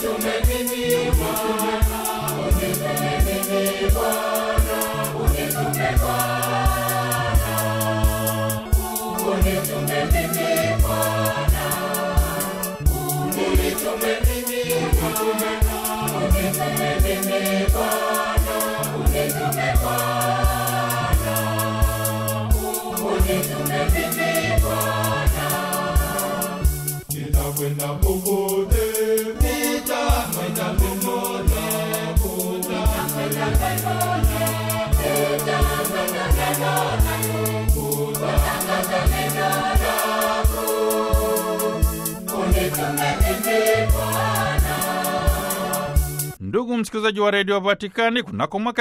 Nitakwenda popote, nitakwenda popote, Ndugu msikilizaji wa redio Vatikani, kunako mwaka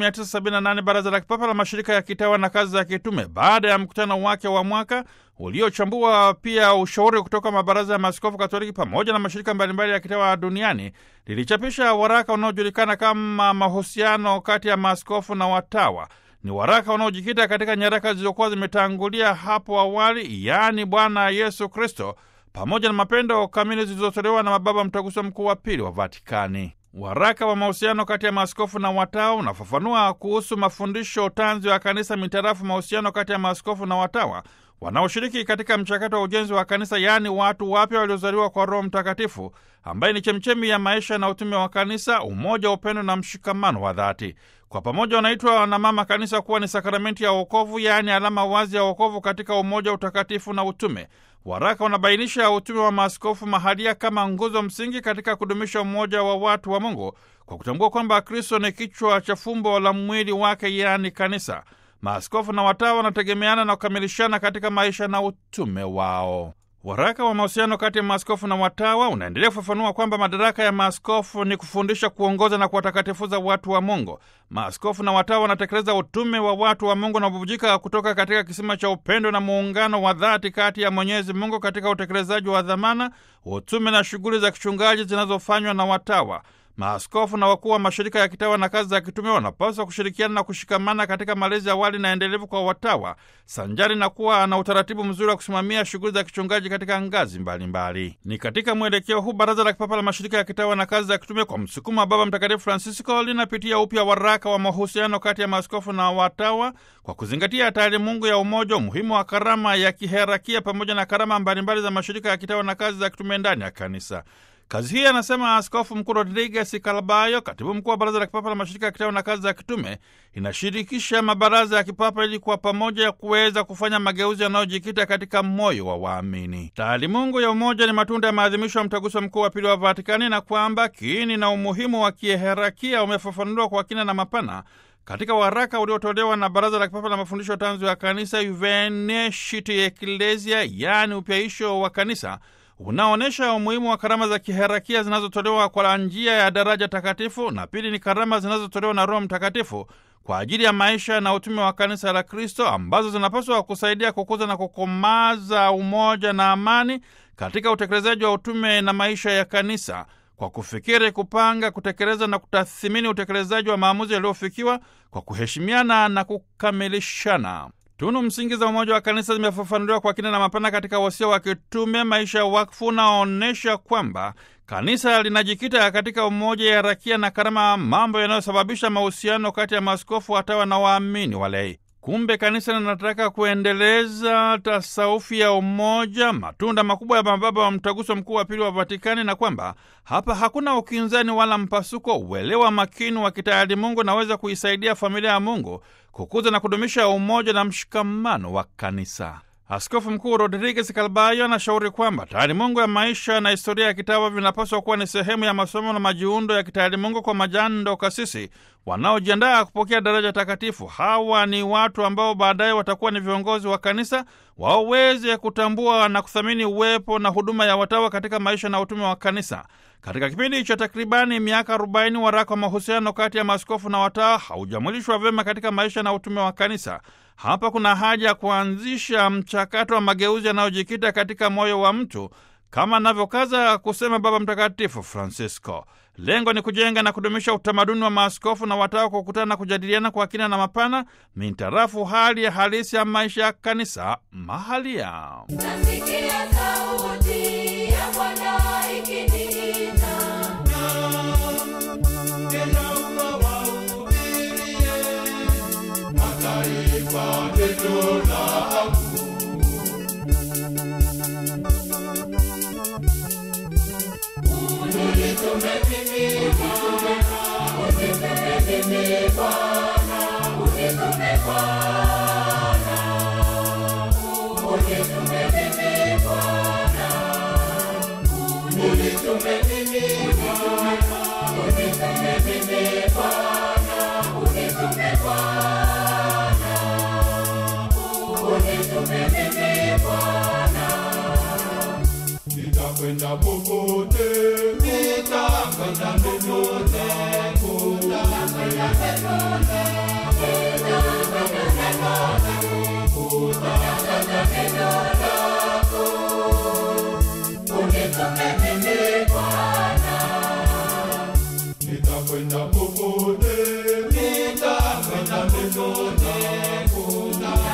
1978 baraza la kipapa la mashirika ya kitawa na kazi za kitume, baada ya mkutano wake wa mwaka uliochambua pia ushauri kutoka mabaraza ya maaskofu Katoliki pamoja na mashirika mbalimbali ya kitawa duniani, lilichapisha waraka unaojulikana kama mahusiano kati ya maaskofu na watawa. Ni waraka unaojikita katika nyaraka zilizokuwa zimetangulia hapo awali, yaani Bwana Yesu Kristo pamoja na mapendo kamili zilizotolewa na mababa mtaguso mkuu wa pili wa Vatikani. Waraka wa mahusiano kati ya maaskofu na watawa unafafanua kuhusu mafundisho tanzi wa kanisa mitarafu mahusiano kati ya maaskofu na watawa wanaoshiriki katika mchakato wa ujenzi wa kanisa, yaani watu wapya waliozaliwa kwa Roho Mtakatifu ambaye ni chemchemi ya maisha na utume wa kanisa, umoja, upendo na mshikamano wa dhati. Kwa pamoja wanaitwa na mama kanisa kuwa ni sakramenti ya wokovu, yaani alama wazi ya wokovu katika umoja, utakatifu na utume. Waraka unabainisha utume wa maaskofu mahalia kama nguzo msingi katika kudumisha umoja wa watu wa Mungu kwa kutambua kwamba Kristo ni kichwa cha fumbo la mwili wake, yaani kanisa. Maaskofu na watawa wanategemeana na kukamilishana katika maisha na utume wao. Waraka wa mahusiano kati ya maaskofu na watawa unaendelea kufafanua kwamba madaraka ya maaskofu ni kufundisha, kuongoza na kuwatakatifuza watu wa Mungu. Maaskofu na watawa wanatekeleza utume wa watu wa Mungu na kububujika kutoka katika kisima cha upendo na muungano wa dhati kati ya Mwenyezi Mungu katika utekelezaji wa dhamana, utume na shughuli za kichungaji zinazofanywa na watawa. Maaskofu na wakuu wa mashirika ya kitawa na kazi za kitume wanapaswa kushirikiana na kushikamana katika malezi awali na endelevu kwa watawa, sanjari na kuwa na utaratibu mzuri wa kusimamia shughuli za kichungaji katika ngazi mbalimbali mbali. Ni katika mwelekeo huu Baraza la Kipapa la Mashirika ya Kitawa na Kazi za Kitume kwa msukumo wa Baba Mtakatifu Francisco linapitia upya waraka wa mahusiano kati ya maaskofu na watawa kwa kuzingatia taalimungu ya umoja, umuhimu wa karama ya kiherakia pamoja na karama mbalimbali za mashirika ya kitawa na kazi za kitume ndani ya kanisa. Kazi hii anasema Askofu Mkuu Rodriguez Calbayo, katibu mkuu wa Baraza la Kipapa la Mashirika ya Kitawa na Kazi za Kitume, inashirikisha mabaraza ya kipapa ili kwa pamoja kuweza kufanya mageuzi yanayojikita katika moyo wa waamini. Taalimungu ya umoja ni matunda ya maadhimisho ya Mtaguso Mkuu wa Pili wa Vatikani, na kwamba kiini na umuhimu wa kieherakia umefafanuliwa kwa kina na mapana katika waraka uliotolewa na Baraza la Kipapa la Mafundisho Tanzu ya Kanisa, Juvenescit Ecclesia, yaani upyaisho wa kanisa unaonyesha umuhimu wa karama za kiherakia zinazotolewa kwa njia ya daraja takatifu, na pili ni karama zinazotolewa na Roho Mtakatifu kwa ajili ya maisha na utume wa kanisa la Kristo, ambazo zinapaswa kusaidia kukuza na kukomaza umoja na amani katika utekelezaji wa utume na maisha ya kanisa kwa kufikiri, kupanga, kutekeleza na kutathimini utekelezaji wa maamuzi yaliyofikiwa kwa kuheshimiana na kukamilishana. Tunu msingi za umoja wa kanisa zimefafanuliwa kwa kina na mapana katika wasia wa kitume maisha ya wakfu unaoonyesha kwamba kanisa linajikita katika umoja, ya rakia na karama, mambo yanayosababisha mahusiano kati ya maaskofu, watawa na waamini walei. Kumbe kanisa linataka kuendeleza tasaufi ya umoja, matunda makubwa ya mababa wa mtaguso mkuu wa pili wa Vatikani, na kwamba hapa hakuna ukinzani wala mpasuko. Uelewa makini wa kitayari Mungu naweza kuisaidia familia ya Mungu kukuza na kudumisha umoja na mshikamano wa kanisa. Askofu Mkuu Rodriguez Calbayo anashauri kwamba taalimungu ya maisha na historia ya kitawa vinapaswa kuwa ni sehemu ya masomo na majiundo ya kitaalimungu kwa majando kasisi wanaojiandaa kupokea daraja takatifu. Hawa ni watu ambao baadaye watakuwa ni viongozi wa kanisa, waweze kutambua na kuthamini uwepo na huduma ya watawa katika maisha na utume wa kanisa. Katika kipindi cha takribani miaka 40 waraka wa mahusiano kati ya maaskofu na watawa haujamwilishwa vyema katika maisha na utume wa kanisa. Hapa kuna haja ya kuanzisha mchakato wa mageuzi yanayojikita katika moyo wa mtu kama anavyokaza kusema Baba Mtakatifu Francisco. Lengo ni kujenga na kudumisha utamaduni wa maaskofu na watawa kwa kukutana na kujadiliana kwa kina na mapana mintarafu hali ya halisi ya maisha ya kanisa mahalia. Nasikia sauti ya Bwana ikiniita Nitakwenda popote, nitakwenda popote, nitakwenda popote, nitakwenda popote,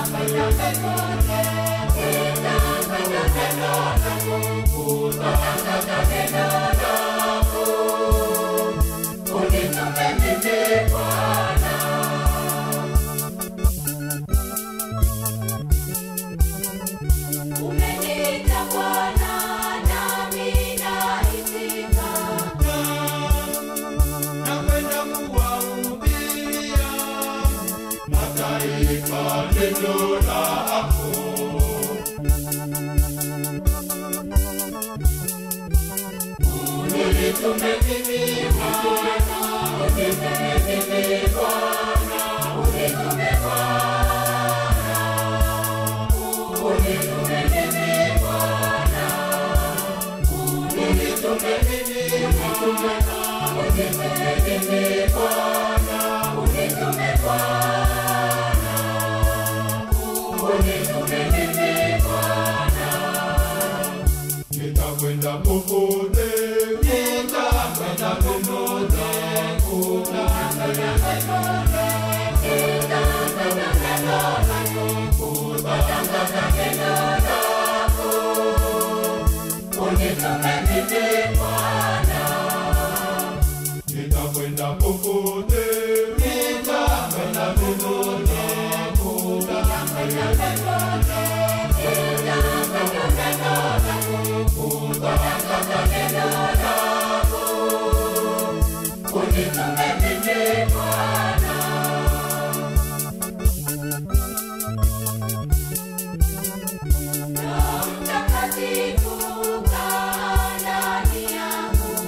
Umeniita Bwana nami naitika. nakwenda kuwahubiria mataifa neno lako. Unitume mimi Bwana, unitume mimi Bwana, unitume Bwana, unitume mimi Bwana, unitume mimi unitume unitume mimi Bwana, unitume Bwana, unitume mimi Bwana. Nitakwenda popote, nitakwenda popote, nitakwenda popote, nitakwenda popote, nitatangaza neno lako. Unitume mimi Bwana, nitakwenda popote, nitakwenda popote, nitakwenda popote, nitakwenda popote, nitatangaza neno lako. Unitume mimi Bwana. Roho Mtakatifu kaa ndani yangu.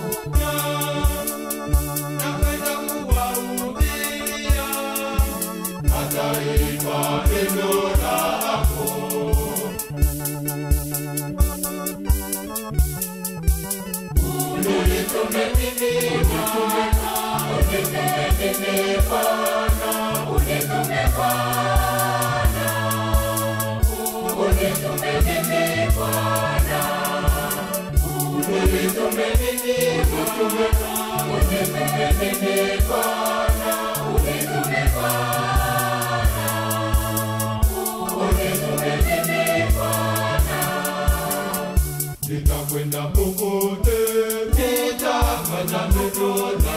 Nakwenda kuwahubiria mataifa neno lako. Unitume mimi Bwana, unitume mimi Bwana, unitume Bwana, unitume mimi Bwana, unitume mimi unitume unitume mimi Bwana, unitume Bwana, unitume mimi Bwana. Nitakwenda popote, nitakwenda popote,